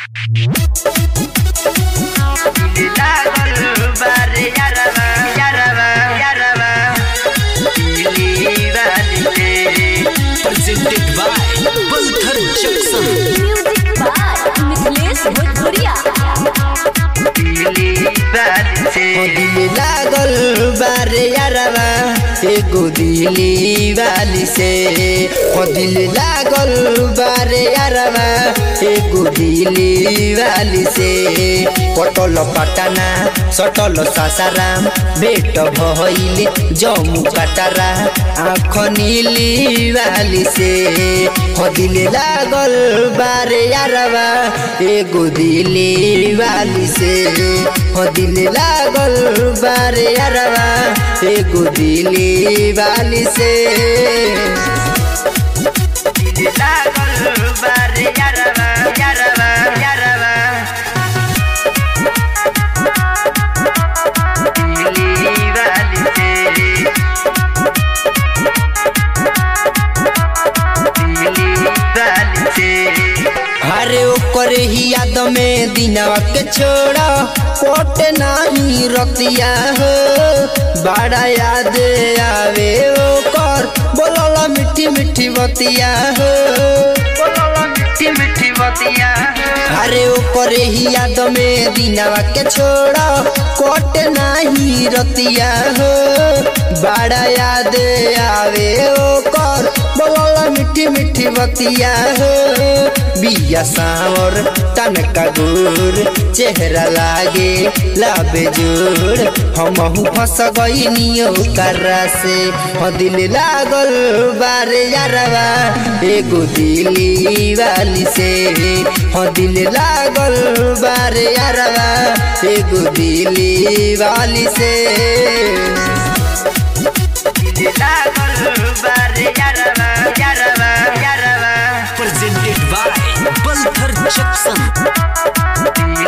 presented by Pulthar Jackson. Music by Mithilesh भोजपुरिया दिल लागल बारे यारवा एगो दिली वाली से ओ दिल लागल बारे यारवा एगो दिली वाली से पटल पटना सटल सासाराम भेट भइल जम्मू कटरा आँख नीली वाली से हो दिल लागल बारे यारवा एगो दिली वाली से हो दिल लागल बारे यारवा एगो दिली वाली से दिल लागल बारे यारवा यारवा यारवा दिली वाली से अरे ओकर ही याद में दिनवा के छोड़ा कोट नाही रतिया हो बड़ा याद आवे ओकर बोलला मिठी मिठी बतिया हो बोलला मिठी मिठी बतिया अरे ओकर ही याद में दिनवा के छोड़ा कोट नाही रतिया हो बड़ा याद आवे ओकर बोलला मिठी मिठी बतिया हो बिया सावर तनका गुर चेहरा लागे लाबे जोर हमहू फंस गईनियो कररा से हो दिल लागल बारे यारवा एगो दिली वाली से हो दिल लागल बारे यारवा एगो दिली वाली से दिल लागल बारे यारवा यारवा यारवा Presented by Pulthar Jackson.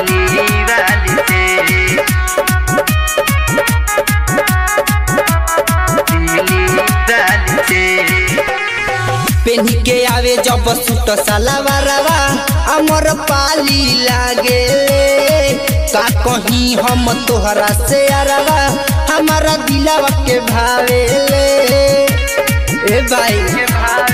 पेन्ही के आवे जब सूट सलवारवा अमर पाली लागे का कहीं हम तोहरा से अरवा हमारा दिलवा के भावे ए भाई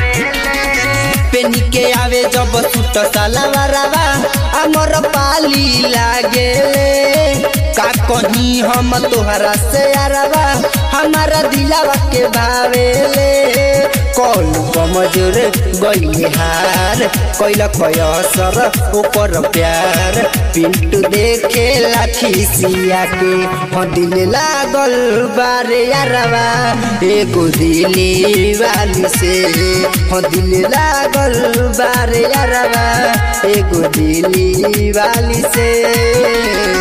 पेनी के आवे जब सूट सलवारवा अमर पाली लागे का कहीं हम तोहरा से अरवा हमारा दिलवा के भावेले कौन कमजोर गई हार कैल खयसर ऊपर प्यार पिंटू देखे लाठी सिया के हो दिल लागल बारे यारवा एगो दिली वाली से हो दिल लागल बारे यारवा एगो दिली वाली से